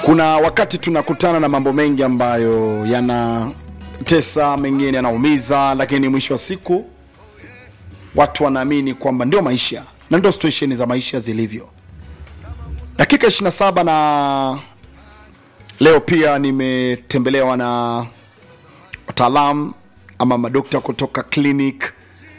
kuna wakati tunakutana na mambo mengi ambayo yanatesa, mengine yanaumiza, lakini mwisho wa siku watu wanaamini kwamba ndio maisha na ndio situation za maisha zilivyo. Dakika 27 na leo pia nimetembelewa na wataalamu ama madokta kutoka clinic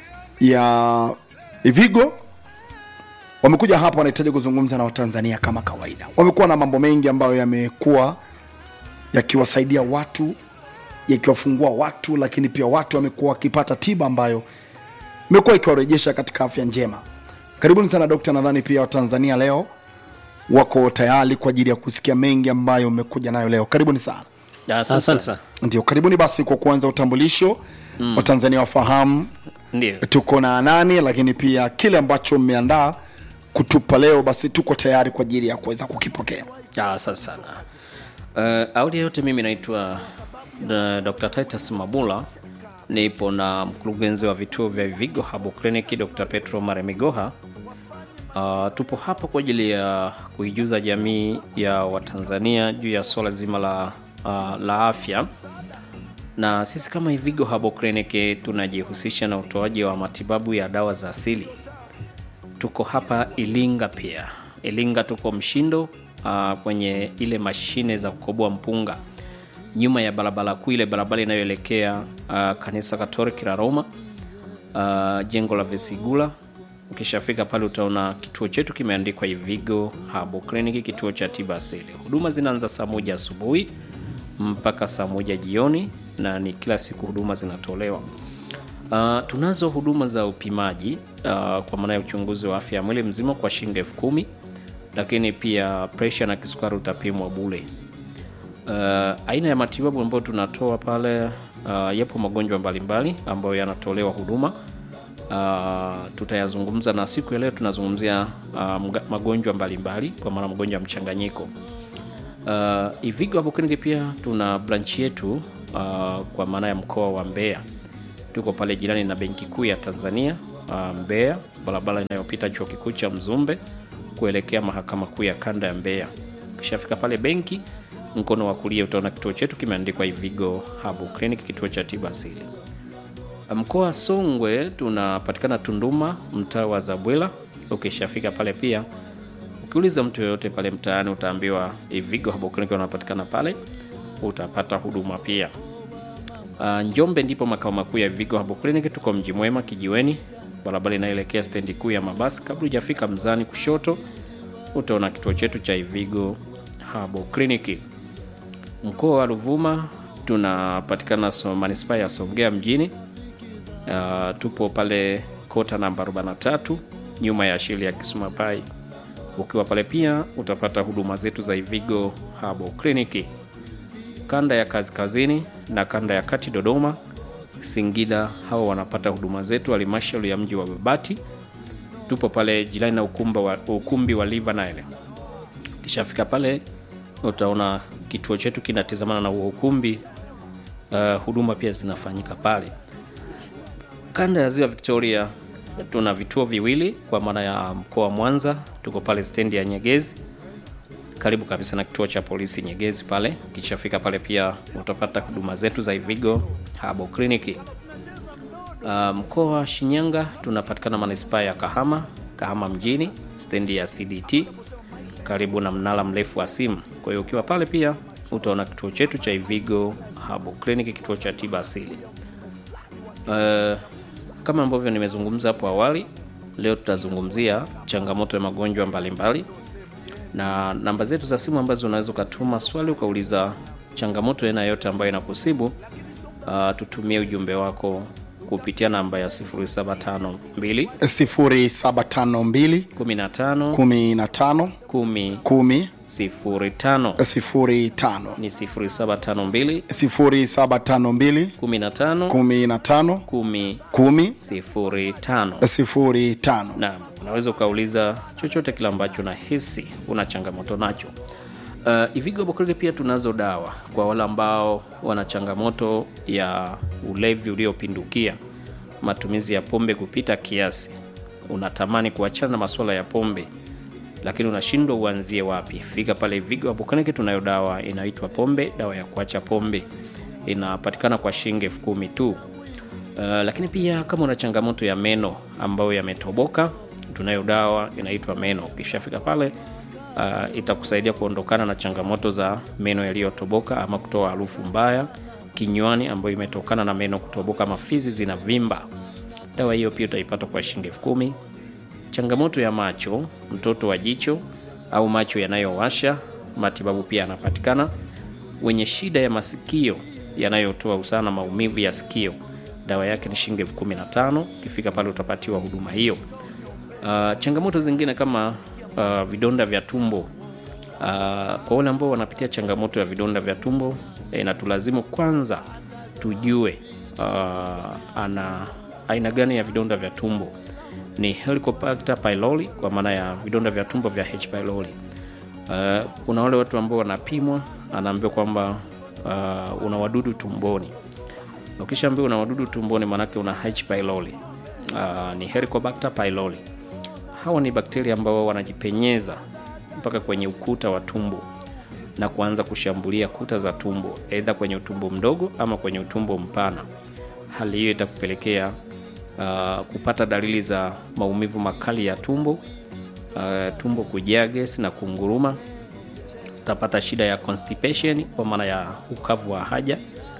ya Ivigo wamekuja hapa, wanahitaji kuzungumza na Watanzania kama kawaida. Wamekuwa na mambo mengi ambayo yamekuwa yakiwasaidia watu, yakiwafungua watu, lakini pia watu wamekuwa wakipata tiba ambayo imekuwa ikiwarejesha katika afya njema. Karibuni sana dokta, nadhani pia Watanzania leo wako tayari kwa ajili ya kusikia mengi ambayo umekuja nayo leo. Karibuni sana. Ya, Asante sana. Ndio, karibuni basi kwa kuanza utambulisho mm. Watanzania wafahamu Ndio. tuko na nani, lakini pia kile ambacho mmeandaa kutupa leo, basi tuko tayari kwa ajili ya kuweza kukipokea. Ya, Asante sana. Uh, awali ya yote mimi naitwa uh, Dr. Titus Mabula nipo na mkurugenzi wa vituo vya Vigo Herbal Clinic Dr. Petro Maremigoha. Uh, tupo hapa kwa ajili ya kuijuza jamii ya Watanzania juu ya swala zima la, uh, la afya na sisi kama Ivigo Herbal Clinic tunajihusisha na utoaji wa matibabu ya dawa za asili. Tuko hapa Ilinga pia. Ilinga tuko Mshindo uh, kwenye ile mashine za kukoboa mpunga nyuma ya barabara kuu, ile barabara inayoelekea uh, kanisa Katoliki la Roma uh, jengo la Vesigula. Ukishafika pale utaona kituo chetu kimeandikwa Ivigo Herbal Clinic, kituo cha tiba asili. Huduma zinaanza saa moja asubuhi mpaka saa moja jioni na ni kila siku huduma zinatolewa. Uh, tunazo huduma za upimaji uh, kwa maana ya uchunguzi wa afya ya mwili mzima kwa shilingi elfu kumi lakini pia presha na kisukari utapimwa bure. Uh, aina ya matibabu ambayo tunatoa pale uh, yapo magonjwa mbalimbali ambayo yanatolewa huduma uh, tutayazungumza na siku ya leo tunazungumzia uh, mga- magonjwa mbalimbali kwa maana magonjwa ya mchanganyiko. Uh, Ivigo Herbal Clinic pia tuna branch yetu uh, kwa maana ya mkoa wa Mbeya. Tuko pale jirani na Benki Kuu ya Tanzania uh, Mbeya, barabara inayopita chuo kikuu cha Mzumbe kuelekea mahakama kuu ya kanda ya Mbeya. Ukishafika pale benki, mkono wa kulia utaona kituo chetu kimeandikwa Ivigo Herbal Clinic, kituo cha tiba asili. Mkoa wa Songwe tunapatikana Tunduma, mtaa wa Zabwela. Ukishafika pale pia ukiuliza mtu yoyote pale mtaani utaambiwa Ivigo Herbal Clinic wanapatikana pale, utapata huduma pia. Uh, Njombe ndipo makao makuu ya Vigo Herbal Clinic. Tuko mji mwema kijiweni, barabara inayoelekea stendi kuu ya mabasi. Kabla hujafika Mzani kushoto, utaona kituo chetu cha Ivigo Herbal Clinic. Mkoa wa Ruvuma tunapatikana so, manispaa ya Songea mjini. Uh, tupo pale kota namba 43 nyuma ya shule ya Kisumapai. Ukiwa pale pia utapata huduma zetu za Ivigo Herbal Clinic kanda ya kaskazini na kanda ya kati Dodoma, Singida, hawa wanapata huduma zetu halmashauri ya mji wa Babati. Tupo pale jirani na ukumbi wa, ukumbi wa Live Nile. Kishafika pale utaona kituo chetu kinatizamana na huo ukumbi. Uh, huduma pia zinafanyika pale. Kanda ya ziwa Victoria tuna vituo viwili kwa maana ya mkoa wa Mwanza, tuko pale stendi ya Nyegezi karibu kabisa na kituo cha polisi Nyegezi pale. Ukishafika pale pia utapata huduma zetu za Ivigo Herbal Clinic. Uh, mkoa wa Shinyanga tunapatikana manispaa ya Kahama, Kahama mjini, stendi ya CDT karibu na mnara mrefu wa simu. Kwa hiyo ukiwa pale pia utaona kituo chetu cha Ivigo Herbal Clinic, kituo cha tiba asili. Uh, kama ambavyo nimezungumza hapo awali, leo tutazungumzia changamoto ya magonjwa mbalimbali na namba zetu za simu ambazo unaweza ukatuma swali ukauliza changamoto aina yote ambayo inakusibu. Uh, tutumie ujumbe wako kupitia namba ya 0752 0752 15 15 10 10 05 05 ni 0752 0752 15 15 10 10 05. 05 Naam, unaweza ukauliza chochote kile ambacho unahisi una changamoto nacho. Uh, Ivigo Herbal Clinic pia tunazo dawa kwa wale ambao wana changamoto ya ulevi uliopindukia, matumizi ya pombe kupita kiasi, unatamani kuachana na masuala ya pombe, lakini unashindwa uanzie wapi, fika pale Vigo Herbal Clinic. Tunayo dawa inaitwa pombe, dawa ya kuacha pombe, inapatikana kwa shilingi elfu kumi tu. Uh, lakini pia kama una changamoto ya meno ambayo yametoboka, tunayo dawa inaitwa meno. Ukishafika pale uh, itakusaidia kuondokana na changamoto za meno yaliyotoboka ama kutoa harufu mbaya kinywani ambayo imetokana na meno kutoboka, mafizi zinavimba. Dawa hiyo pia utaipata kwa shilingi elfu kumi. Changamoto ya macho, mtoto wa jicho au macho yanayowasha, matibabu pia yanapatikana. Wenye shida ya masikio yanayotoa usana maumivu ya sikio, dawa yake ni shilingi elfu kumi na tano. Ukifika pale utapatiwa huduma hiyo. Uh, changamoto zingine kama uh, vidonda vya tumbo uh, kwa wale ambao wanapitia changamoto ya vidonda vya tumbo inatulazimu kwanza tujue uh, ana aina gani ya vidonda vya tumbo ni Helicobacter pylori kwa maana ya vidonda vya tumbo vya H pylori. Uh, kuna wale watu ambao wanapimwa, anaambiwa kwamba uh, una wadudu tumboni. Ukishaambiwa una wadudu tumboni, maanake una H pylori. Uh, ni Helicobacter pylori. Hawa ni bakteria ambao wanajipenyeza mpaka kwenye ukuta wa tumbo na kuanza kushambulia kuta za tumbo, aidha kwenye utumbo mdogo ama kwenye utumbo mpana. Hali hiyo itakupelekea uh, kupata dalili za maumivu makali ya tumbo, uh, tumbo kujaa gesi na kunguruma. Utapata shida ya constipation kwa maana ya ukavu wa haja.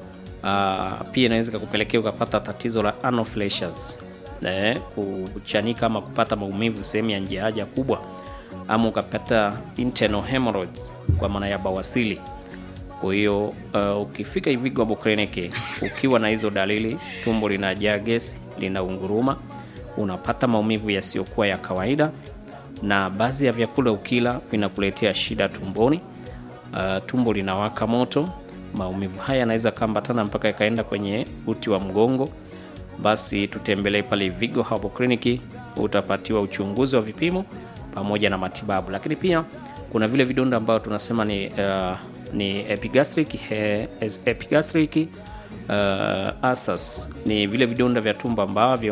Uh, pia inaweza kukupelekea ukapata tatizo la anaphylaxis, eh, kuchanika ama kupata maumivu sehemu ya njia haja kubwa, ama ukapata internal hemorrhoids kwa maana ya bawasili. Kwa hiyo uh, ukifika Vigo Herbal Clinic ukiwa na hizo dalili, tumbo linajaa gesi, linaunguruma, unapata maumivu yasiyokuwa ya kawaida, na baadhi ya vyakula ukila vinakuletea shida tumboni, uh, tumbo linawaka moto, maumivu haya yanaweza kaambatana mpaka yakaenda kwenye uti wa mgongo, basi tutembelee pale Vigo Herbal Clinic, utapatiwa uchunguzi wa vipimo pamoja na matibabu. Lakini pia kuna vile vidonda ambavyo tunasema ni uh, ni epigastric he, epigastric uh, ulcers ni vile vidonda vya tumbo ambavyo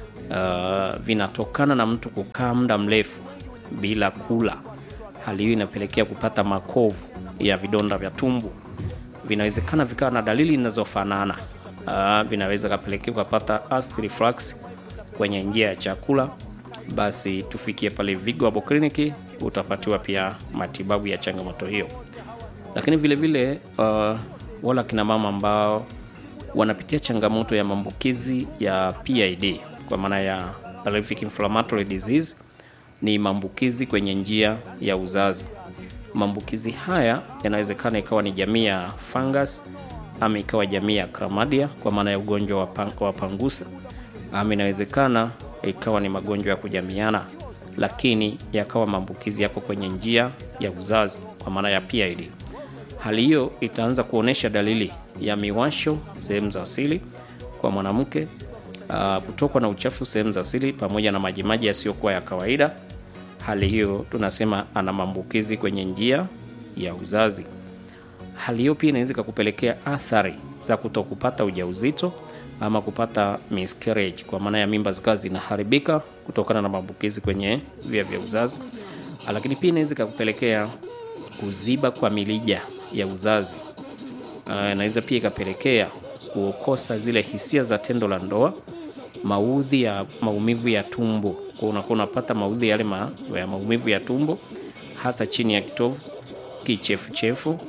uh, vinatokana na mtu kukaa muda mrefu bila kula. Hali hiyo inapelekea kupata makovu ya vidonda vya tumbo. Vinawezekana vikawa na dalili zinazofanana. Uh, vinaweza kapelekea kupata acid reflux kwenye njia ya chakula. Basi tufikie pale Vigo Herbal Clinic, utapatiwa pia matibabu ya changamoto hiyo lakini vile vile uh, wala kina mama ambao wanapitia changamoto ya maambukizi ya PID kwa maana ya pelvic inflammatory disease, ni maambukizi kwenye njia ya uzazi. Maambukizi haya yanawezekana ikawa ni jamii ya fungus ama ikawa jamii ya chlamydia kwa maana ya ugonjwa wa, pang, wa pangusa ama inawezekana ikawa ni magonjwa ya kujamiana, lakini yakawa maambukizi yako kwenye njia ya uzazi kwa maana ya PID. Hali hiyo itaanza kuonyesha dalili ya miwasho sehemu za asili kwa mwanamke, uh, kutokwa na uchafu sehemu za asili pamoja na majimaji yasiyokuwa ya kawaida. Hali hiyo tunasema ana maambukizi kwenye njia ya uzazi. Hali hiyo pia inaweza kukupelekea athari za kutokupata ujauzito ama kupata miscarriage, kwa maana ya mimba zikawa zinaharibika kutokana na maambukizi kwenye via vya uzazi, lakini pia inaweza kukupelekea kuziba kwa milija ya uzazi. Inaweza uh, pia ikapelekea kukosa zile hisia za tendo la ndoa, maudhi ya maumivu ya tumbo, kwa unakuwa unapata maudhi yale ma, ya maumivu ya tumbo hasa chini ya kitovu, kichefuchefu, uh,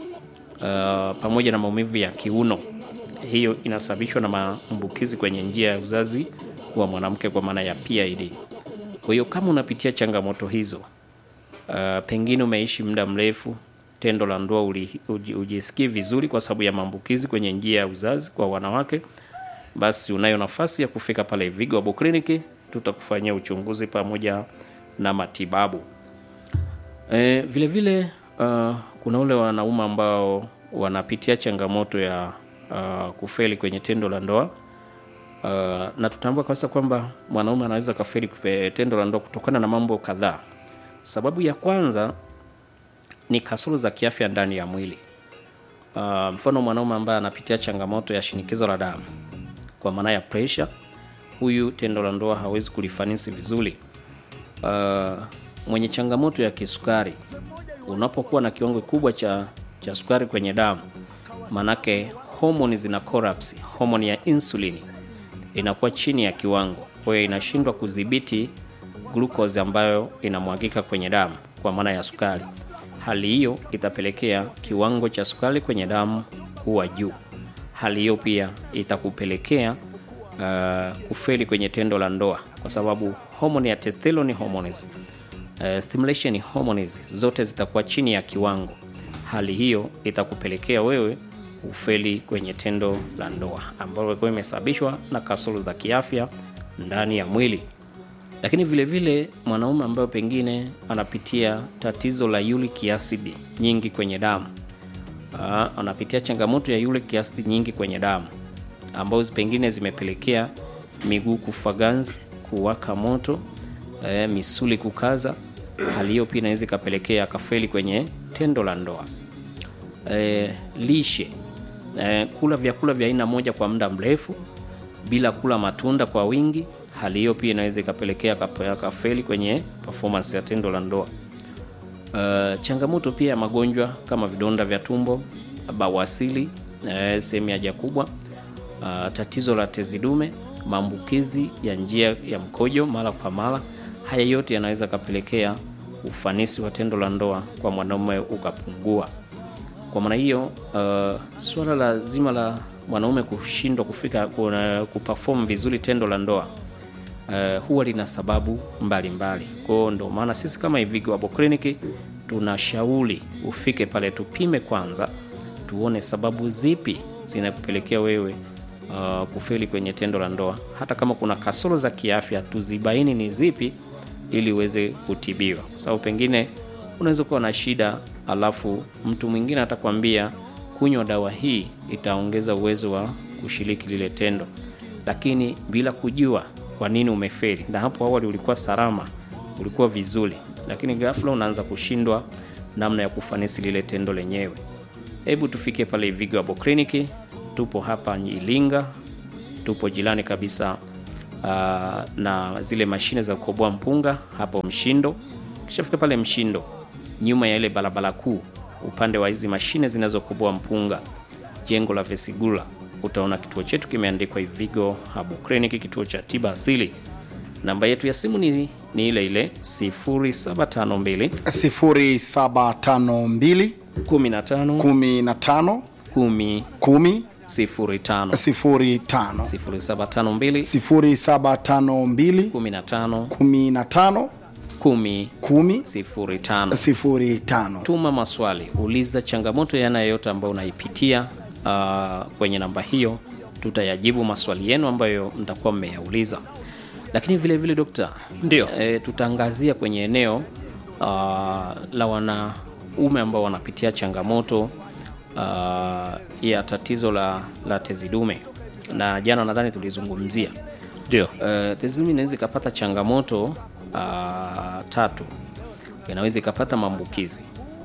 pamoja na maumivu ya kiuno. Hiyo inasababishwa na maambukizi kwenye njia ya uzazi wa mwanamke kwa maana ya PID. Kwa hiyo kama unapitia changamoto hizo, uh, pengine umeishi muda mrefu tendo la ndoa ujisikii vizuri kwa sababu ya maambukizi kwenye njia ya uzazi kwa wanawake, basi unayo nafasi ya kufika pale Vigo Herbal Clinic, tutakufanyia uchunguzi pamoja na matibabu. E, vile vile uh, kuna wale wanaume ambao wanapitia changamoto ya uh, kufeli kwenye tendo la ndoa uh, na tutambua kabisa kwamba mwanaume anaweza kafeli tendo la ndoa kutokana na mambo kadhaa. Sababu ya kwanza ni kasoro za kiafya ndani ya mwili. Uh, mfano mwanaume ambaye anapitia changamoto ya shinikizo la damu kwa maana ya pressure, huyu tendo la ndoa hawezi kulifanisi vizuri. Uh, mwenye changamoto ya kisukari, unapokuwa na kiwango kikubwa cha, cha sukari kwenye damu, manake homoni zina collapse, homoni ya insulini inakuwa chini ya kiwango, kwa hiyo inashindwa kudhibiti glucose ambayo inamwagika kwenye damu kwa maana ya sukari. Hali hiyo itapelekea kiwango cha sukari kwenye damu kuwa juu. Hali hiyo pia itakupelekea uh, kufeli kwenye tendo la ndoa, kwa sababu homoni ya testosterone hormones, uh, stimulation hormones zote zitakuwa chini ya kiwango. Hali hiyo itakupelekea wewe ufeli kwenye tendo la ndoa ambalo ilikuwa imesababishwa na kasoro za kiafya ndani ya mwili. Lakini vile vile mwanaume ambaye pengine anapitia tatizo la uric acid nyingi kwenye damu Aa, anapitia changamoto ya uric acid nyingi kwenye damu ambazo pengine zimepelekea miguu kufa ganzi, kuwaka moto, e, misuli kukaza. Hali hiyo pia inaweza ikapelekea akafeli kwenye tendo la ndoa. E, lishe e, kula vyakula vya aina moja kwa muda mrefu bila kula matunda kwa wingi. Hali hiyo pia inaweza ikapelekea akafeli kwenye performance ya tendo la ndoa. Uh, changamoto pia ya magonjwa kama vidonda vya tumbo, bawasili, uh, sehemu ya haja kubwa, uh, tatizo la tezi dume, maambukizi ya njia ya mkojo mara kwa mara. Haya yote yanaweza kapelekea ufanisi wa tendo la ndoa kwa mwanaume ukapungua. Kwa maana hiyo, uh, suala la zima la mwanaume kushindwa kufika kuna kuperform vizuri tendo la ndoa Uh, huwa lina sababu mbalimbali. Kwa hiyo ndio maana sisi kama Ivigo Herbal Clinic tunashauri ufike pale tupime kwanza, tuone sababu zipi zinakupelekea wewe uh, kufeli kwenye tendo la ndoa. Hata kama kuna kasoro za kiafya tuzibaini ni zipi, ili uweze kutibiwa, kwa sababu pengine unaweza kuwa na shida alafu mtu mwingine atakwambia kunywa dawa hii itaongeza uwezo wa kushiriki lile tendo, lakini bila kujua kwa nini umefeli, na hapo awali ulikuwa salama, ulikuwa vizuri, lakini ghafla unaanza kushindwa namna ya kufanisi lile tendo lenyewe. Hebu tufike pale Ivigo Herbal Clinic, tupo hapa Ilinga, tupo jirani kabisa uh, na zile mashine za kukoboa mpunga hapo Mshindo. Kishafika pale Mshindo, nyuma ya ile barabara kuu, upande wa hizi mashine zinazokoboa mpunga, jengo la Vesigula utaona kituo chetu kimeandikwa Ivigo Herbal Clinic, kituo cha tiba asili. Namba yetu ya simu ni, ni ile ile 0752 0752 15 15 10 10 05 05 0752 0752 15 15 10 10 05. 05 Tuma maswali, uliza changamoto yanayo yote ambayo unaipitia uh, kwenye namba hiyo, tutayajibu maswali yenu ambayo mtakuwa mmeyauliza. Lakini vile vile dokta, Ndio. e, tutaangazia kwenye eneo uh, la wanaume ambao wanapitia changamoto uh, ya tatizo la, la tezi dume, na jana nadhani tulizungumzia Ndio. Uh, tezi dume inaweza ikapata changamoto uh, tatu. Inaweza ikapata maambukizi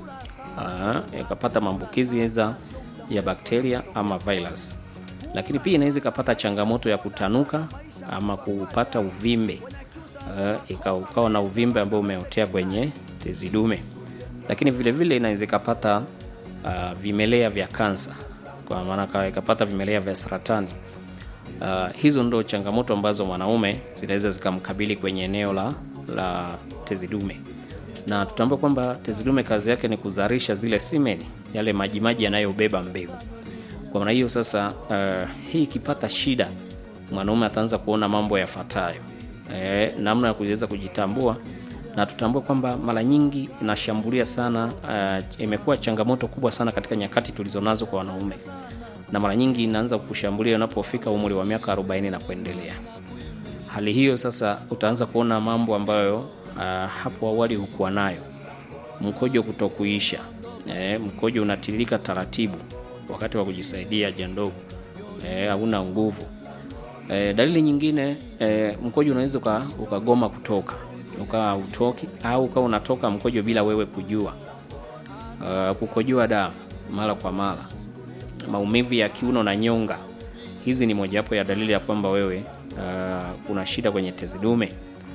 uh, ikapata maambukizi eza ya bakteria ama virus, lakini pia inaweza ikapata changamoto ya kutanuka ama kupata uvimbe uh, ika- ukawa na uvimbe ambao umeotea kwenye tezi dume, lakini vile vile inaweza ikapata uh, vimelea vya kansa, kwa maana ka- ikapata vimelea vya saratani. Uh, hizo ndo changamoto ambazo mwanaume zinaweza zikamkabili kwenye eneo la, la tezi dume, na tutambua kwamba tezi dume kazi yake ni kuzalisha zile simeni, yale majimaji yanayobeba mbegu. Kwa maana hiyo sasa, uh, hii ikipata shida, mwanaume ataanza kuona mambo yafuatayo, eh, namna ya kuweza kujitambua na tutambue kwamba mara nyingi inashambulia sana, uh, imekuwa changamoto kubwa sana katika nyakati tulizonazo kwa wanaume na mara nyingi inaanza kushambulia unapofika umri wa miaka 40 na kuendelea. Hali hiyo sasa utaanza kuona mambo ambayo uh, hapo awali hukuwa nayo, mkojo kutokuisha, eh, mkojo unatiririka taratibu wakati wa kujisaidia haja ndogo, eh, hauna nguvu. Eh, dalili nyingine eh, mkojo unaweza uka- ukagoma kutoka ukawa utoki au ukawa unatoka mkojo bila wewe kujua. Uh, kukojoa damu mara kwa mara maumivu ya kiuno na nyonga. Hizi ni mojawapo ya dalili ya kwamba wewe uh, kuna shida kwenye tezi dume. Hali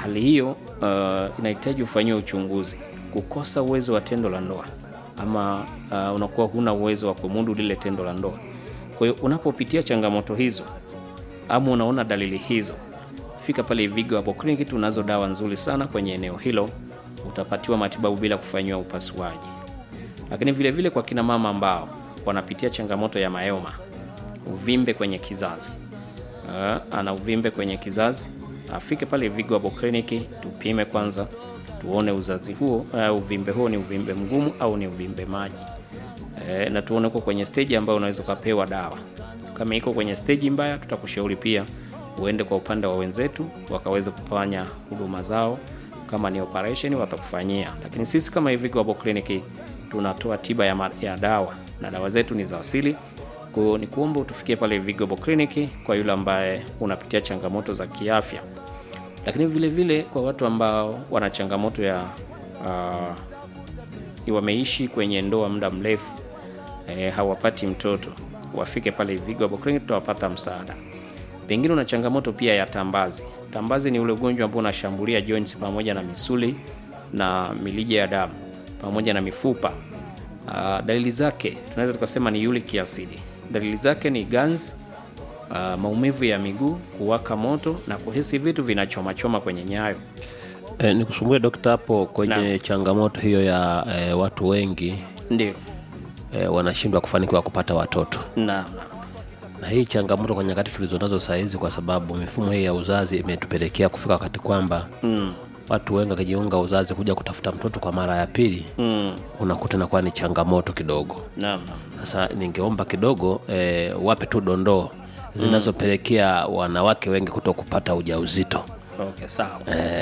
hali hiyo uh, inahitaji ufanyiwe uchunguzi. Kukosa uwezo wa tendo la ndoa ama uh, unakuwa huna uwezo wa kumudu lile tendo la ndoa. Kwa hiyo unapopitia changamoto hizo ama unaona dalili hizo, fika pale Ivigo hapo kliniki, tunazo dawa nzuri sana kwenye eneo hilo, utapatiwa matibabu bila kufanyiwa upasuaji. Lakini vile vile kwa kina mama ambao wanapitia changamoto ya mayoma, uvimbe kwenye kizazi uh, ana uvimbe kwenye kizazi, afike pale Ivigo hapo kliniki, tupime kwanza, tuone uzazi huo uh, uvimbe huo ni uvimbe mgumu au ni uvimbe maji e, na tuone uko kwenye stage ambayo unaweza ukapewa dawa. Kama iko kwenye stage mbaya, tutakushauri pia uende kwa upande wa wenzetu wakaweze kufanya huduma zao. Kama ni operation watakufanyia, lakini sisi kama Ivigo Herbal Clinic tunatoa tiba ya, ma- ya dawa na dawa zetu ni za asili. Kwa hiyo ni kuomba utufikie pale Ivigo Herbal Clinic kwa yule ambaye unapitia changamoto za kiafya, lakini vile vile kwa watu ambao wana changamoto ya uh, wameishi kwenye ndoa muda mrefu e, hawapati mtoto, wafike pale Ivigo Herbal Clinic, tutawapata msaada. Pengine una changamoto pia ya tambazi. Tambazi ni ule ugonjwa ambao unashambulia joints pamoja na misuli na milija ya damu pamoja na mifupa. Uh, dalili zake tunaweza tukasema ni uric acid. Dalili zake ni ganzi, uh, maumivu ya miguu, kuwaka moto na kuhisi vitu vinachomachoma kwenye nyayo. E, nikusumbue dokta hapo kwenye Naam. changamoto hiyo ya e, watu wengi Ndio. e, wanashindwa kufanikiwa kupata watoto Naam. na hii changamoto kwa nyakati tulizonazo saa hizi, kwa sababu mifumo hii ya uzazi imetupelekea kufika wakati kwamba Mm. watu wengi wakijiunga uzazi kuja kutafuta mtoto kwa mara ya pili Mm. unakuta inakuwa ni changamoto kidogo. Naam. Sasa ningeomba kidogo e, wape tu dondoo zinazopelekea wanawake wengi kuto kupata ujauzito. Okay, sawa.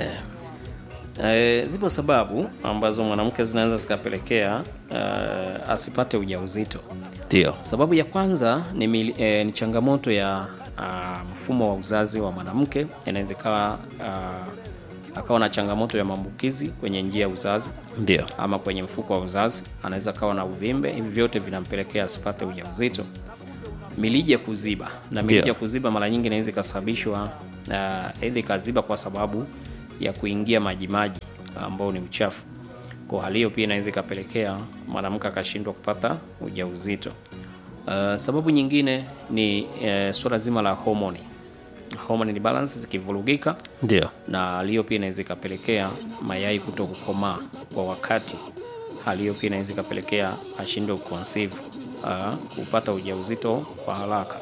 Eh, zipo sababu ambazo mwanamke zinaweza zikapelekea eh, asipate ujauzito. Ndio, Sababu ya kwanza ni, mili, eh, ni changamoto ya ah, mfumo wa uzazi wa mwanamke. Inaweza ikawa ah, akawa na changamoto ya maambukizi kwenye njia ya uzazi ndio, ama kwenye mfuko wa uzazi, anaweza akawa na uvimbe. Hivi vyote vinampelekea asipate ujauzito. Milija kuziba na milija Ndio. kuziba mara nyingi inaweza ikasababishwa uh, aidha ikaziba kwa sababu ya kuingia majimaji ambao ni uchafu. Kwa hali hiyo pia inaweza ikapelekea mwanamke akashindwa kupata ujauzito. Uh, sababu nyingine ni uh, suala zima la homoni. Hormone balance zikivurugika ndio, na hali hiyo pia inaweza ikapelekea mayai kuto kukomaa kwa wakati. Hali hiyo pia inaweza ikapelekea ashindwe kuconceive, uh, kupata ujauzito kwa haraka.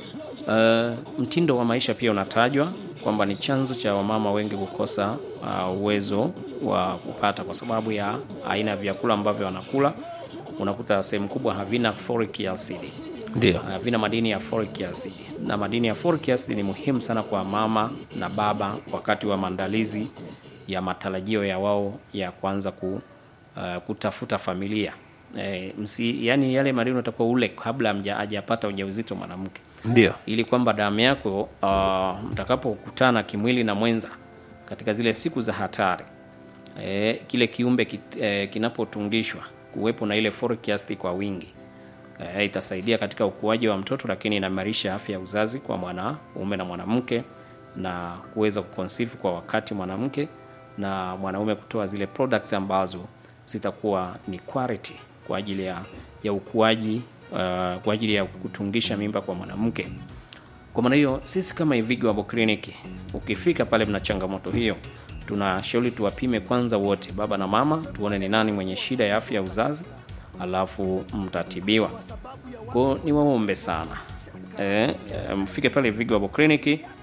Uh, mtindo wa maisha pia unatajwa kwamba ni chanzo cha wamama wengi kukosa uh, uwezo wa kupata kwa sababu ya aina ya vyakula ambavyo wanakula. Unakuta sehemu kubwa havina folic acid ndio, havina madini ya folic acid, na madini ya folic acid ni muhimu sana kwa mama na baba wakati wa maandalizi ya matarajio ya wao ya kuanza ku, uh, kutafuta familia. E, msi, yani yale madini unatakiwa ule kabla hamja- hajapata ujauzito mwanamke, ndio, ili kwamba damu yako uh, mtakapokutana kimwili na mwenza katika zile siku za hatari e, kile kiumbe kit, e, kinapotungishwa kuwepo na ile folic acid kwa wingi e, itasaidia katika ukuaji wa mtoto, lakini inaimarisha afya ya uzazi kwa mwanaume na mwanamke na kuweza kuconceive kwa wakati mwanamke na mwanaume kutoa zile products ambazo zitakuwa ni quality kwa ajili ya, ya ukuaji uh, kwa ajili ya kutungisha mimba kwa mwanamke. Kwa maana hiyo sisi kama Ivigo Herbal Clinic, ukifika pale mna changamoto hiyo, tunashauri tuwapime kwanza wote, baba na mama, tuone ni nani mwenye shida ya afya ya uzazi, alafu mtatibiwa. Kwa ni waombe sana e, e, mfike pale Ivigo Herbal Clinic.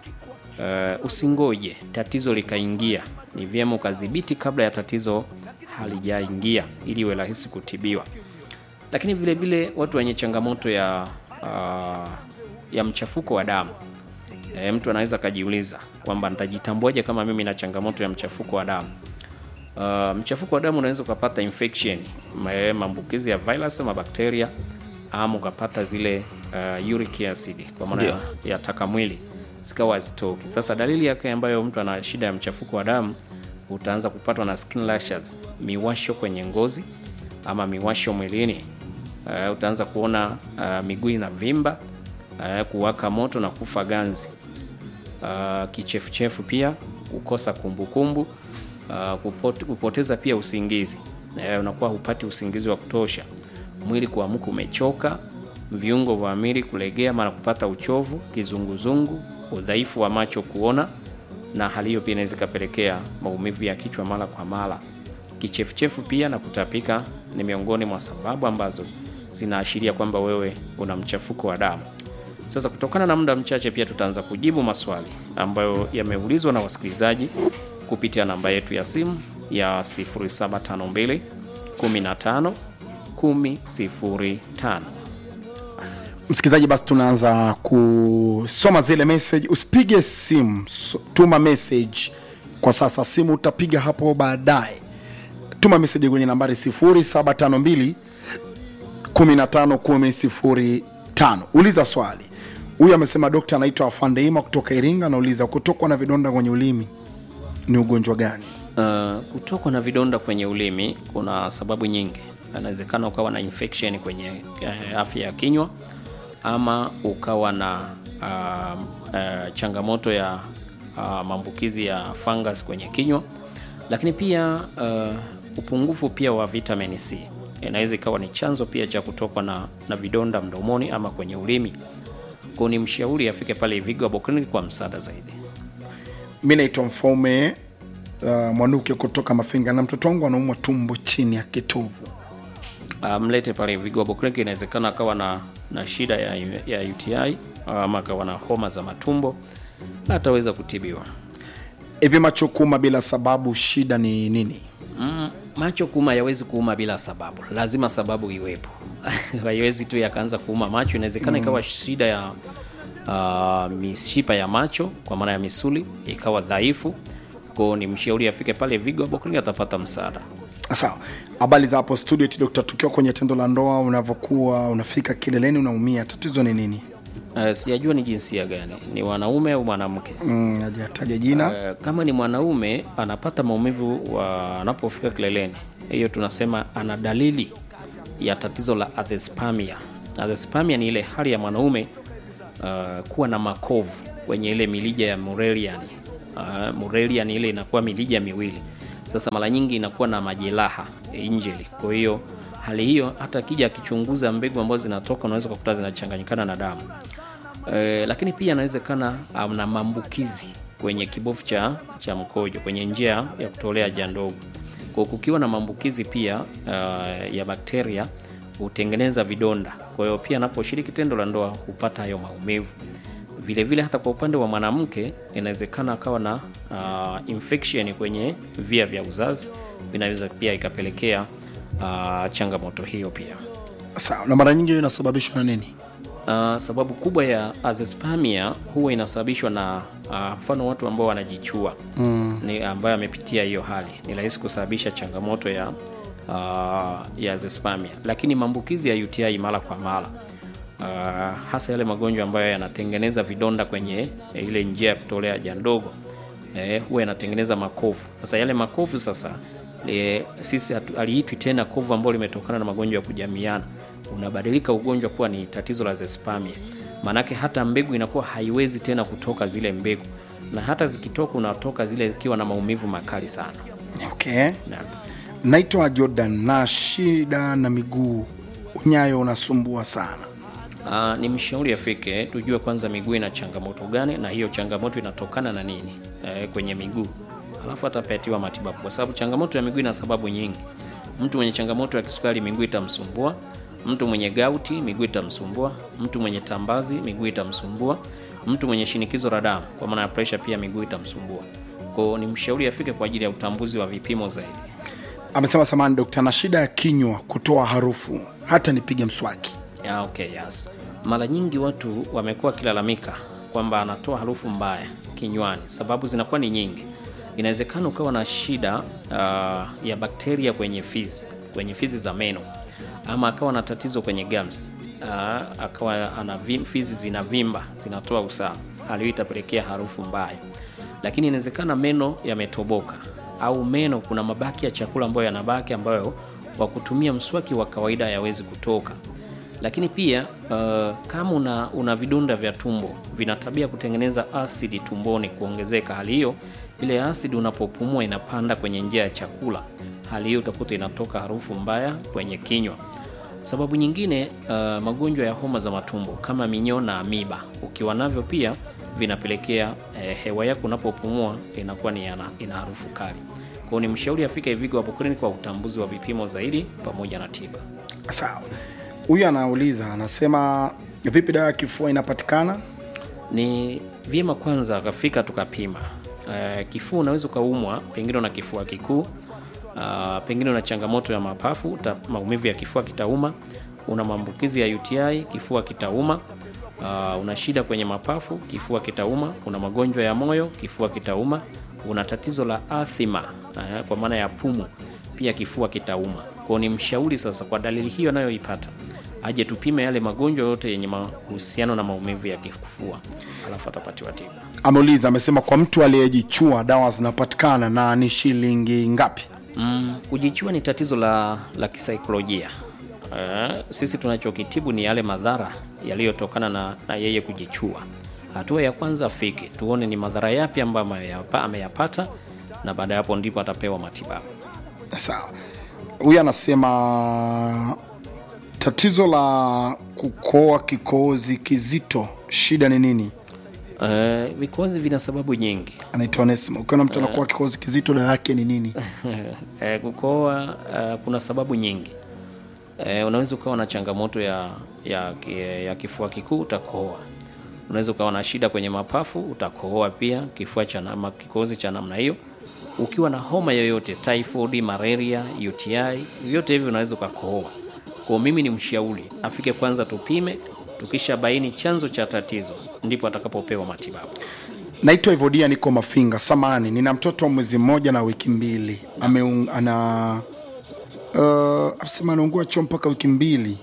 e, usingoje tatizo likaingia, ni vyema ukadhibiti kabla ya tatizo halijaingia ili iwe rahisi kutibiwa lakini vile vile watu wenye changamoto ya uh, ya mchafuko wa damu e, mtu anaweza akajiuliza kwamba nitajitambuaje kama mimi na changamoto ya mchafuko wa damu. Uh, mchafuko wa damu unaweza ukapata infection, ma- maambukizi ya virus ama bakteria, ama ukapata zile uh, uric acid kwa maana ya, ya taka mwili zikawa hazitoki. Sasa dalili yake ambayo mtu ana shida ya mchafuko wa damu, utaanza kupatwa na skin rashes, miwasho kwenye ngozi ama miwasho mwilini. Uh, utaanza kuona uh, miguu inavimba, uh, kuwaka moto na kufa ganzi. Uh, kichefuchefu pia kukosa kumbukumbu uh, kupote, kupoteza pia usingizi uh, unakuwa hupati usingizi wa kutosha, mwili kuamka umechoka, viungo vya mwili kulegea, mara kupata uchovu, kizunguzungu, udhaifu wa macho kuona, na hali hiyo pia inaweza ikapelekea maumivu ya kichwa mara kwa mara. Kichefuchefu pia na kutapika ni miongoni mwa sababu ambazo zinaashiria kwamba wewe una mchafuko wa damu. Sasa kutokana na muda mchache, pia tutaanza kujibu maswali ambayo yameulizwa na wasikilizaji kupitia namba yetu ya simu ya 0752 15 1005. msikilizaji basi tunaanza kusoma zile message usipige simu so- tuma message kwa sasa simu utapiga hapo baadaye tuma message kwenye nambari 0752 15 uliza swali huyu amesema dokta anaitwa afandeima kutoka iringa anauliza kutokwa na vidonda kwenye ulimi ni ugonjwa gani Uh, kutokwa na vidonda kwenye ulimi kuna sababu nyingi. Inawezekana ukawa na infection kwenye uh, afya ya kinywa ama ukawa na uh, uh, changamoto ya uh, maambukizi ya fungus kwenye kinywa, lakini pia uh, upungufu pia wa vitamin C inaweza ikawa ni chanzo pia cha kutokwa na, na vidonda mdomoni ama kwenye ulimi. Kwa ni mshauri afike pale Vigo Herbal Clinic kwa msaada zaidi. mi naitwa mfaume uh, mwanuke kutoka mafinga na mtoto wangu anaumwa tumbo chini ya kitovu Uh, mlete pale Vigo Herbal Clinic. Inawezekana akawa na, na shida ya, ya UTI ama akawa na homa za matumbo, ataweza kutibiwa. hivi macho kuuma bila sababu shida ni nini Mm, macho kuuma yawezi kuuma bila sababu, lazima sababu iwepo. Haiwezi tu yakaanza kuuma macho. Inawezekana ikawa shida ya uh, mishipa ya macho kwa maana ya misuli ikawa dhaifu, kwao ni mshauri afike pale Vigo Herbal Clinic, atapata msaada. sawa habari za hapo studio eti dokta tukiwa kwenye tendo la ndoa unavyokuwa unafika kileleni unaumia tatizo ni nini Uh, sijajua ni jinsia gani, ni wanaume au mwanamke. mm, hajataja jina Uh, kama ni mwanaume anapata maumivu wa- anapofika kileleni, hiyo tunasema ana dalili ya tatizo la athespamia. Athespamia ni ile hali ya mwanaume uh, kuwa na makovu kwenye ile milija ya Murelian. Uh, Murelian ile inakuwa milija miwili. Sasa mara nyingi inakuwa na majeraha injeli. Kwa hiyo hali hiyo hata akija akichunguza mbegu ambazo zinatoka unaweza kukuta zinachanganyikana na damu. Eh, lakini pia anawezekana ana maambukizi kwenye kibofu cha, cha mkojo kwenye njia ya kutolea haja ndogo. Kwa kukiwa na maambukizi pia uh, ya bakteria hutengeneza vidonda. Kwa hiyo pia anaposhiriki tendo la ndoa hupata hayo maumivu. Vile vile hata kwa upande wa mwanamke inawezekana akawa na uh, infection kwenye via vya uzazi, vinaweza pia ikapelekea uh, changamoto hiyo pia. sawa na mara nyingi hiyo inasababishwa na nini Uh, sababu kubwa ya azoospermia huwa inasababishwa na uh, mfano watu ambao wanajichua mm. ni ambayo amepitia hiyo hali, ni rahisi kusababisha changamoto ya uh, ya azoospermia, lakini maambukizi ya UTI mara kwa mara uh, hasa yale magonjwa ambayo yanatengeneza vidonda kwenye eh, ile njia ya kutolea haja ndogo eh, huwa yanatengeneza makovu. Sasa yale makovu sasa e, sisi hatu- haliitwi tena kovu ambalo limetokana na magonjwa ya kujamiana, unabadilika ugonjwa kuwa ni tatizo la zespamia. Maanake hata mbegu inakuwa haiwezi tena kutoka zile mbegu, na hata zikitoka unatoka zile ikiwa na maumivu makali sana. okay Na, naitwa jordan na shida na miguu unyayo unasumbua sana Uh, ni mshauri afike tujue kwanza miguu ina changamoto gani na hiyo changamoto inatokana na nini eh, kwenye miguu, alafu atapatiwa matibabu, kwa sababu changamoto ya miguu ina sababu nyingi. Mtu mwenye changamoto ya kisukari miguu itamsumbua, mtu mwenye gauti miguu itamsumbua, mtu mwenye tambazi miguu itamsumbua, mtu mwenye shinikizo la damu kwa maana ya pressure pia miguu itamsumbua. Kwa hiyo ni mshauri afike kwa ajili ya utambuzi wa vipimo zaidi. amesema samani dokta na shida ya kinywa kutoa harufu hata nipige mswaki Ya, okay, yes. Mara nyingi watu wamekuwa wakilalamika kwamba anatoa harufu mbaya kinywani. Sababu zinakuwa ni nyingi. Inawezekana ukawa na shida uh, ya bakteria kwenye fizi, kwenye fizi za meno, ama akawa na tatizo kwenye gums uh, akawa ana vim, fizi zinavimba zinatoa usaha, hali hiyo itapelekea harufu mbaya. Lakini inawezekana meno yametoboka au meno kuna mabaki ya chakula ambayo yanabaki ambayo kwa kutumia mswaki wa kawaida hayawezi kutoka lakini pia uh, kama una, una vidonda vya tumbo vina tabia kutengeneza asidi tumboni kuongezeka. Hali hiyo ile asidi unapopumua inapanda kwenye njia ya chakula. Hali hiyo utakuta inatoka harufu mbaya kwenye kinywa. Sababu nyingine, uh, magonjwa ya homa za matumbo kama minyoo na amiba, ukiwa navyo pia vinapelekea eh, hewa yako unapopumua inakuwa ni yana- ina harufu kali. Kwa hiyo ni mshauri afike Vigo hapo Clinic kwa utambuzi wa vipimo zaidi pamoja na tiba. Sawa. Huyu anauliza anasema, vipi dawa ya kifua inapatikana? Ni vyema kwanza akafika tukapima. Uh, kifua unaweza ukaumwa, pengine una kifua kikuu, uh, pengine una changamoto ya mapafu, uta- maumivu ya kifua kitauma, una maambukizi ya UTI, kifua kitauma, uh, una shida kwenye mapafu, kifua kitauma, una magonjwa ya moyo, kifua kitauma, una tatizo la athima, uh, kwa maana ya pumu, pia kifua kitauma. Kwa ni mshauri sasa, kwa dalili hiyo anayoipata aje tupime yale magonjwa yote yenye mahusiano na maumivu ya kifua, alafu atapatiwa tiba. Ameuliza, amesema kwa mtu aliyejichua dawa zinapatikana na ni shilingi ngapi? Mm, kujichua ni tatizo la, la kisaikolojia. Uh, sisi tunachokitibu ni yale madhara yaliyotokana na, na yeye kujichua. Hatua ya kwanza afike tuone ni madhara yapi ambayo ameyapa- ameyapata, na baada ya hapo ndipo atapewa matibabu. Sawa. Huyu anasema tatizo la kukoa kikohozi kizito, shida ni nini? Uh, vikozi vina sababu nyingi. Anaitwa Onesimo. Ukiona mtu anakoa kikohozi kizito, dawa yake ni nini? Eh, kukohoa eh, kuna sababu nyingi. Eh, unaweza ukawa na changamoto ya, ya, ya kifua kikuu utakohoa. Unaweza ukawa na shida kwenye mapafu utakohoa pia, kifua cha nama, kikohozi cha namna hiyo. Ukiwa na homa yoyote, typhoid, malaria, UTI, vyote hivi unaweza ukakohoa. Kwa mimi ni mshauri afike kwanza tupime, tukisha baini chanzo cha tatizo ndipo atakapopewa matibabu. Naitwa Evodia, niko Mafinga. Samani, nina mtoto wa mwezi mmoja na wiki mbili. Ameung, ana uh, amesema anaungua choo mpaka wiki mbili.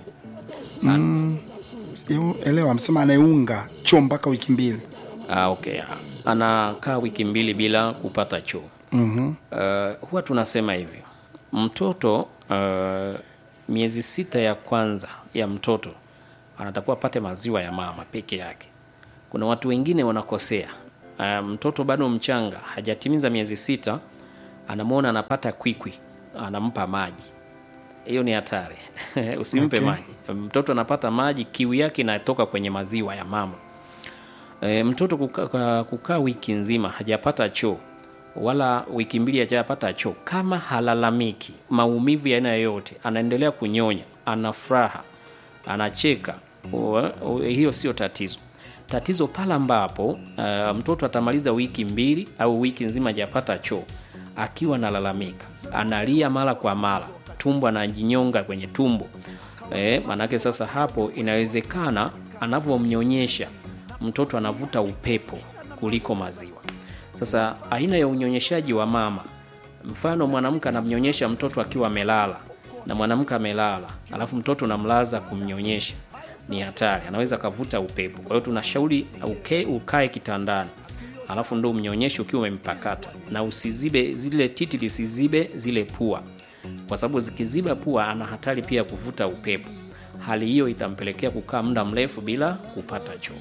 Mm, sijaelewa. Amesema anaunga choo mpaka wiki mbili. Ah, okay. ah. Anakaa wiki mbili bila kupata choo. Mhm. Uh, huwa tunasema hivi mtoto uh, miezi sita ya kwanza ya mtoto anatakiwa apate maziwa ya mama peke yake. Kuna watu wengine wanakosea. Uh, mtoto bado mchanga hajatimiza miezi sita, anamwona anapata kwikwi, anampa maji. Hiyo ni hatari. Usimpe Okay. maji. Mtoto anapata maji, kiu yake inatoka kwenye maziwa ya mama. E, mtoto kukaa kuka wiki nzima hajapata choo wala wiki mbili hajapata choo, kama halalamiki maumivu ya aina yoyote, anaendelea kunyonya, ana furaha, anacheka, u- u- hiyo sio tatizo. Tatizo pale ambapo uh, mtoto atamaliza wiki mbili au wiki nzima hajapata choo, akiwa analalamika, analia mara kwa mara, tumbo anajinyonga kwenye tumbo e, manake sasa hapo inawezekana anavyomnyonyesha mtoto anavuta upepo kuliko maziwa. Sasa aina ya unyonyeshaji wa mama, mfano mwanamke anamnyonyesha mtoto akiwa amelala na mwanamke amelala, alafu mtoto unamlaza kumnyonyesha, ni hatari, anaweza akavuta upepo. Kwa hiyo tunashauri uke, ukae kitandani, alafu ndo umnyonyeshe ukiwa umempakata, na usizibe zile titi, lisizibe zile pua, kwa sababu zikiziba pua ana hatari pia ya kuvuta upepo. Hali hiyo itampelekea kukaa muda mrefu bila kupata choo.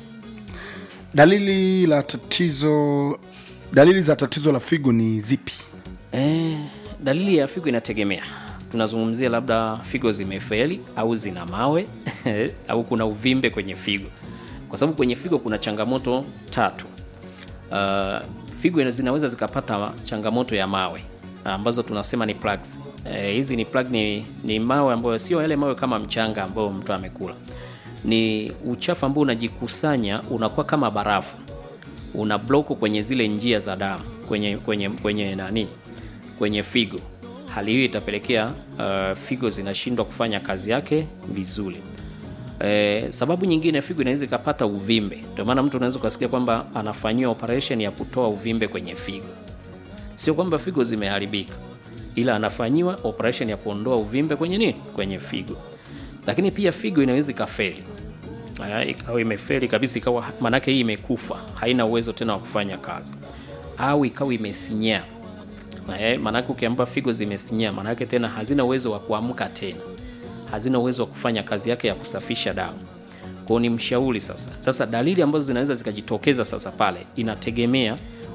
Dalili la tatizo, dalili za tatizo la figo ni zipi? Eh, dalili ya figo inategemea. Tunazungumzia labda figo zimefeli au zina mawe au kuna uvimbe kwenye figo, kwa sababu kwenye figo kuna changamoto tatu. Uh, figo ina- zinaweza zikapata changamoto ya mawe ambazo tunasema ni plaques. Eh, hizi ni plaque ni, ni mawe ambayo sio yale mawe kama mchanga ambayo mtu amekula, ni uchafu ambao unajikusanya unakuwa kama barafu una bloko kwenye zile njia za damu kwenye kwenye kwenye nani kwenye figo. Hali hiyo itapelekea uh, figo zinashindwa kufanya kazi yake vizuri. E, sababu nyingine figo inaweza ikapata uvimbe. Ndio maana mtu unaweza ukasikia kwamba anafanyiwa operation ya kutoa uvimbe kwenye figo. Sio kwamba figo zimeharibika, ila anafanyiwa operation ya kuondoa uvimbe kwenye nini, kwenye figo. Lakini pia figo inaweza ikafeli Aya, ikawa imefeli kabisa, ikawa manake hii imekufa, haina uwezo tena wa kufanya kazi, au ikawa imesinyaa. Eh, manake ukiamba figo zimesinyaa, manake tena hazina uwezo wa kuamka tena, hazina uwezo wa kufanya kazi yake ya kusafisha damu. Kwao ni mshauri sasa. Sasa dalili ambazo zinaweza zikajitokeza sasa pale, inategemea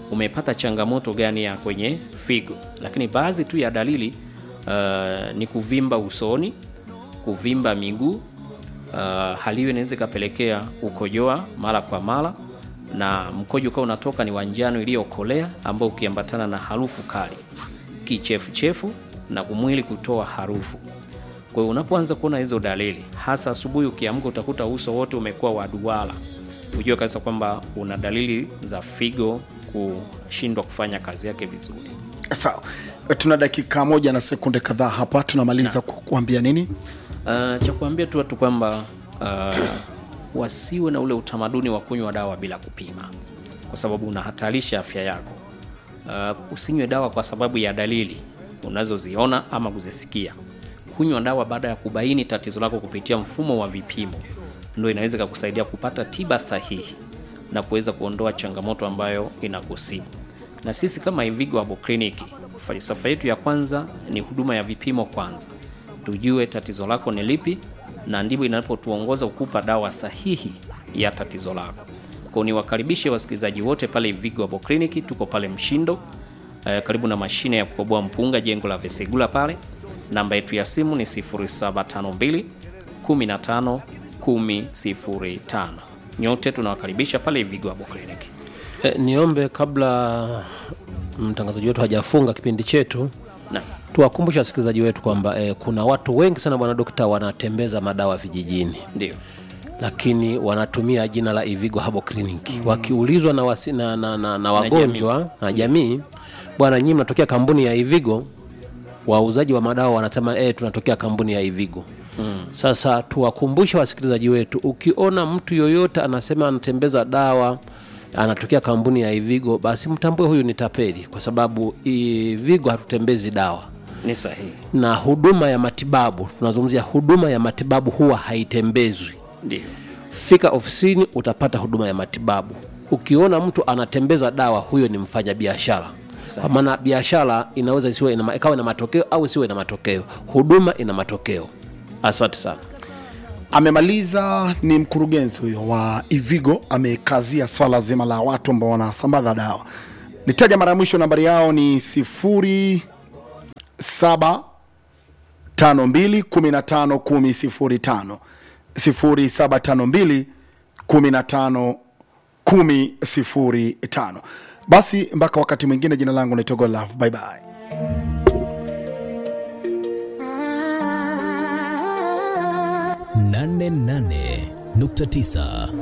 umepata changamoto gani ya kwenye figo. Lakini baadhi tu ya dalili uh, ni kuvimba usoni, kuvimba miguu. Uh, hali hiyo inaweza ikapelekea kukojoa mara kwa mara na mkojo ukawa unatoka ni wa njano iliyokolea ambao ukiambatana na harufu kali, kichefuchefu na mwili kutoa harufu. Kwa hiyo unapoanza kuona hizo dalili, hasa asubuhi ukiamka, utakuta uso wote umekuwa wa duara, ujue kabisa kwamba una dalili za figo kushindwa kufanya kazi yake vizuri. Sawa, tuna dakika moja na sekunde kadhaa hapa, tunamaliza kwa kuambia nini? Uh, cha kuambia tu watu kwamba uh, wasiwe na ule utamaduni wa kunywa dawa bila kupima, kwa sababu unahatarisha afya yako. Uh, usinywe dawa kwa sababu ya dalili unazoziona ama kuzisikia. Kunywa dawa baada ya kubaini tatizo lako kupitia mfumo wa vipimo, ndio inaweza kukusaidia kupata tiba sahihi na kuweza kuondoa changamoto ambayo inakusibu. Na sisi kama Ivigo Herbal Clinic, falsafa yetu ya kwanza ni huduma ya vipimo kwanza tujue tatizo lako ni lipi, na ndipo inapotuongoza kukupa dawa sahihi ya tatizo lako. Kwa niwakaribishe wasikilizaji wote pale Ivigo Herbal Clinic, tuko pale Mshindo eh, karibu na mashine ya kukoboa mpunga, jengo la Vesegula pale. Namba yetu ya simu ni 0752 15 1005. Nyote tunawakaribisha pale Ivigo Herbal Clinic. E, niombe kabla mtangazaji wetu hajafunga kipindi chetu Na tuwakumbushe wasikilizaji wetu kwamba e, kuna watu wengi sana bwana dokta wanatembeza madawa vijijini ndio lakini wanatumia jina la Ivigo Herbal Clinic wakiulizwa na, wasi, na, na, na, na wagonjwa na jamii, bwana nyinyi mnatokea kampuni ya Ivigo, wauzaji wa madawa wanasema eh, tunatokea kampuni ya Ivigo. Sasa tuwakumbushe wasikilizaji wetu, ukiona mtu yoyote anasema anatembeza dawa anatokea kampuni ya Ivigo, basi mtambue huyu ni tapeli, kwa sababu Ivigo hatutembezi dawa ni sahihi, na huduma ya matibabu, tunazungumzia huduma ya matibabu huwa haitembezwi. ndio Fika ofisini utapata huduma ya matibabu. Ukiona mtu anatembeza dawa, huyo ni mfanya biashara, kwa maana biashara inaweza isiwe ina, ikawa na matokeo au isiwe na matokeo. Huduma ina matokeo. Asante sana. Amemaliza, ni mkurugenzi huyo wa Ivigo, amekazia swala zima la watu ambao wanasambaza dawa. Nitaja mara ya mwisho, nambari yao ni sifuri saba tano mbili kumi na tano kumi sifuri tano sifuri saba tano mbili kumi na tano kumi sifuri tano. Basi mpaka wakati mwingine, jina langu naitwa Godlove. Bye bye. nane nane nukta tisa